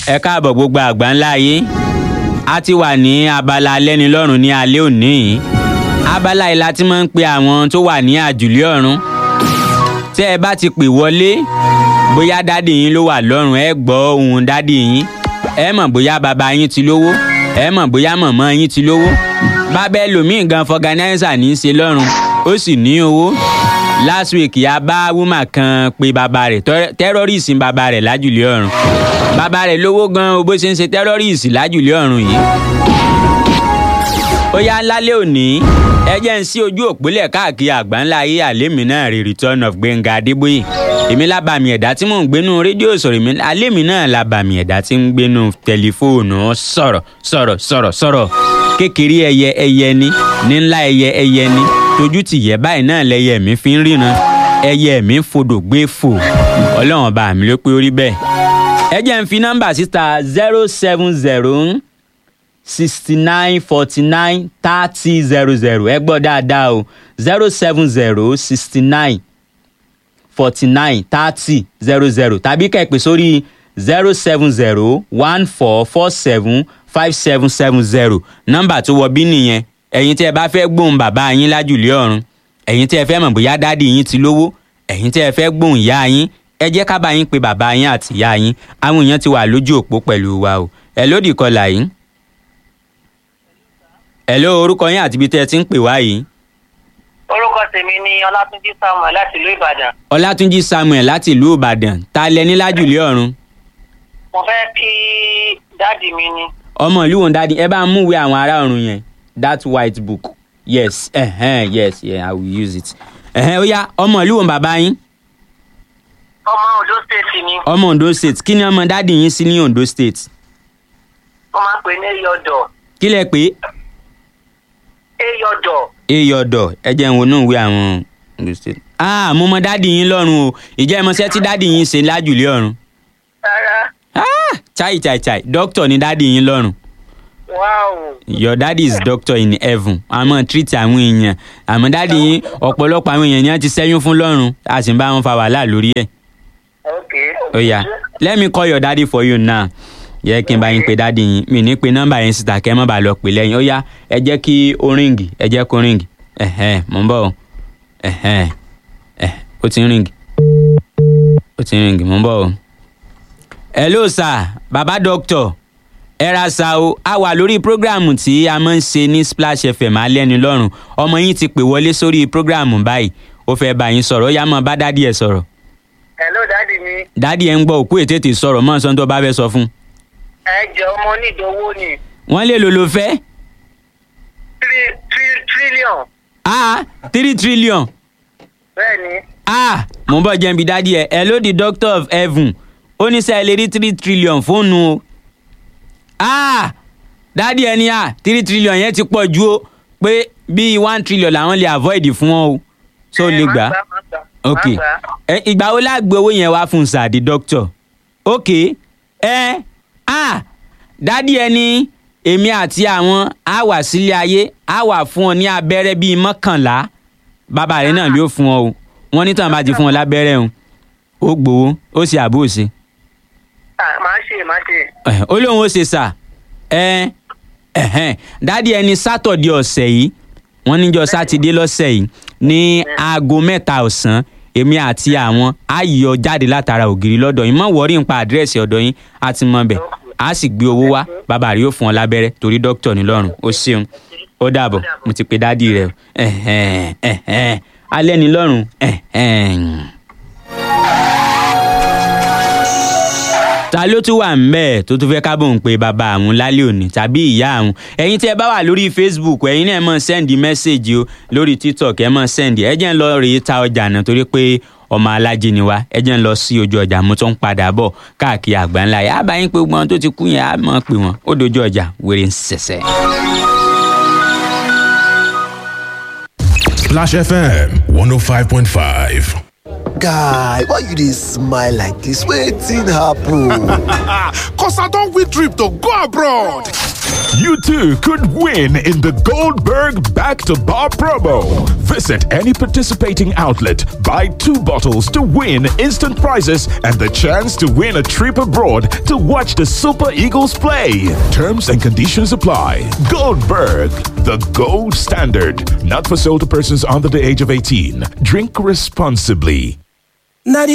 ẹ káàbọ̀ gbogbo àgbà ńlá ayé a ti wà ní abala alẹ́nilọ́rùn ní alẹ́ òní yìí abala yìí la ti máa ń pe àwọn tó wà ní àjùlé ọ̀run tẹ́ ẹ bá ti pè wọlé bóyá dádì yín ló wà lọ́rùn ẹ gbọ́ ohùn dádì yín ẹ mọ̀ bóyá bàbá yín ti lówó ẹ mọ̀ bóyá mọ̀mọ́ yín ti lówó bàbá ẹlòmíì gan fọganáísà ní í ṣe lọ́rùn ó sì ní owó last week a bá wúmà kan pe bàbá rẹ̀ tẹ́rọ́rìsì bàbá rẹ̀ lájùlé ọ̀run bàbá rẹ̀ lówó gan o bó ṣe ń ṣe tẹ́rọ́rìsì lájùlé ọ̀run yìí. ó yá lálẹ́ òní ẹ jẹ́ ń sí ojú òpólẹ̀ káàkiri àgbáńlá ayé àlémi náà rí return of Gbẹ́ngà Adébóyè èmi lábàmì ẹ̀dá tí mò ń gbénu rédíò sọ̀rọ̀ èmi àlémi náà lábàmì ẹ̀dá tí ń gbénu tẹlifóònù sọ̀rọ̀ sọ̀rọ̀ sọ̀rọ̀ sọ̀rọ̀ kékeré ẹyẹ ẹyẹ ni ní ńlá ẹyẹ ẹyẹ ni tójú ti yẹ báyìí náà lẹyẹ mi fi ń ríran ẹyẹ mi ń fodò gbé fò ọlọ́run ọba mi ló pé ó rí bẹ́ẹ̀. ẹ jẹ́ ń fi nọ́mbà síta zero seven zero sixty nine forty nine thirty zero zero ẹ gbọ́ dáadáa o zero seven zero sixty nine forty nine thirty zero zero tàbí kẹ́pẹ́ sórí zero seven zero one four four seven five seven seven zero nọ́mbà tó wọ bí nìyẹn ẹ̀yin tí ẹ bá fẹ́ gbóhùn bàbá yín lájùlé ọ̀run ẹ̀yin tí ẹ fẹ́ mọ̀ bóyá dádì yín ti lówó ẹ̀yin tí ẹ fẹ́ gbóhùn ìyá yín ẹ jẹ́ ká bá yín pe bàbá yín àti ìyá yín àwọn èèyàn ti wà lójú òpó pẹ̀lú wa o ẹ lódì kọlà yín. ẹ ló orúkọ yín àti ibi tẹ́ ẹ ti ń pè wá yìí. orúkọ tèmi ni ọlátúnjí samuel láti ìlú ìbàdàn. ọlátúnjí samuel láti ìlú ìbàdàn ta lẹ ní lájùlé ọ̀run. mo fẹ́ kí dáàdì mi ni. ọmọ ìlú wọn dádì ẹ bá ń múwèé àwọn ará ọ̀run yẹn that white book yes uh-huh, yes yeah, i will use it. Uh-huh, ó yá ọmọ ìlú wọn bàbá yín. ọmọ ondo state ni. ọmọ ondo state kí ni ọmọ dádì yín sí ní ondo state. wọ́n máa ń pè ní eyọ̀dọ̀. kí lẹ pé. eyọ̀dọ̀. eyọ̀dọ̀ ẹ jẹ́ ń wo inú ìwé àwọn ondo state. ah mo mọ dádì yín lọ́rùn o ìjẹ́ ẹ mọṣẹ́ tí dádì yín ṣe lájùlé ọ̀run. rárá. ah chai chai chai doctor ni dádì yín lọ́rùn wow. your daddy is doctor in heaven àmọ́ treat àwọn èèyàn àmọ́ daddy yín ọ̀pọ̀lọpọ̀ àwọn èèyàn ni wọ́n ti ṣẹ́yún fún lọ́rùn a sì ń bá wọn fa wàhálà lórí ẹ̀. ok. ó yá let me call your daddy for you now yẹ kí n bá yín pe daddy yín mi ní pe nọ́mbà yín síta kẹ́ ẹ má bàa lọ pè lẹ́yìn ó yá ẹ jẹ́ kí ó ríǹgì ẹ jẹ́ kó ríǹgì ẹ̀hẹ́n mò ń bọ̀ o ẹ̀hẹ́n ẹ̀ ó ti ń ríǹgì ó ti ń ríǹgì mò ń bọ̀ o. hello sir baba doctor ẹ ra sa o a wà lórí prógráàmù tí a máa ń ṣe ní splash fm alẹ́ni lọ́rùn ọmọ yín ti pè wọlé sórí prógráàmù báyìí ó fẹ́ bá yín sọ̀rọ̀ ó yá mọ́ bá dádì ẹ̀ sọ̀rọ̀ hello dáàdì mi. dádì ẹ̀ ń gbọ́ òkú ètètè sọ̀rọ̀ mọ́ sọ́n tó bá fẹ́ sọ fún. ẹ jẹ́ ọmọ onídòwò ni. wọ́n lè lò ló fẹ́. three three trillion. ah three trillion. bẹ́ẹ̀ni. ah mo ń bọ̀ jẹ́ ibi dádì ẹ̀ ẹ̀ ló di doctor of heaven ó ní sẹ́ẹ̀ lè rí three trillion fóònù o ah dádì ẹni à three trillion yẹn ti pọ̀ ju o pé bíi one trillion làwọn lè avoid fún wọn o so lè gbà ok ẹ ìgbà wo la gbé owó yẹn wá fún sàdí doctor ok ẹ ah dádì ẹni èmi àti àwọn á wà sílé ayé á wà fún ọ ní abẹ́rẹ́ bíi mọ́kànlá bàbá rẹ náà yóò fún ọ o wọ́n ní tàn bá ti fún ọ lábẹ́rẹ́ o ó gbowó ó sì àbó ṣe máa ṣe máa ṣe. ó lóun ó ṣe sà ẹ ẹhẹn dádì ẹni sátọ̀dé ọ̀sẹ̀ yìí wọ́n níjọ́ sátidé lọ́sẹ̀ yìí ní aago mẹ́ta ọ̀sán èmi àti àwọn á yọ jáde látara ògiri lọ́dọ̀ yín mọ̀ wọ́rí nípa àdírẹ́sì ọ̀dọ̀ yín á ti mọ bẹ̀ á sì gbé owó wá bàbá rẹ̀ yóò fún ọ lábẹ́rẹ́ torí dókítà ní lọ́rùn ó ṣeun ó dàbọ̀ mo ti pe dádì rẹ̀ ẹ̀hẹ̀n ẹ̀hẹ̀n alẹ́ ní lọ́rùn ẹ̀hẹ̀n. ta ló tún wà ńbẹ̀ tó tún fẹ́ kábọ̀ ń pe bàbá àwọn lálẹ́ òní tàbí ìyá àwọn ẹ̀yin tí ẹ bá wà lórí facebook ẹ̀yin náà ẹ máa sẹ́ndì mẹ́sẹ̀gì o lórí tiktok ẹ máa sẹ́ndì ẹ jẹ́ ń lọ rèé ta ọjà náà torí pé ọmọ alájí ni wá ẹ jẹ́ ń lọ sí ojú ọjà mo tó ń padà bọ̀ káàkiri àgbáńlá yà á bá yín pé gbọ́n tó ti kú yẹn á máa pè wọ́n ó dojú ọjà wèrè ń ṣẹ̀ṣẹ̀. Splash FM 105.5. guy why you dey smile like dis wetin happen. Cause I don't win trip to go abroad. You too could win in the Goldberg Back to Bar promo. Visit any participating outlet, buy two bottles to win instant prizes and the chance to win a trip abroad to watch the Super Eagles play. Terms and conditions apply. Goldberg, the gold standard. Not for sale to persons under the age of 18. Drink responsibly.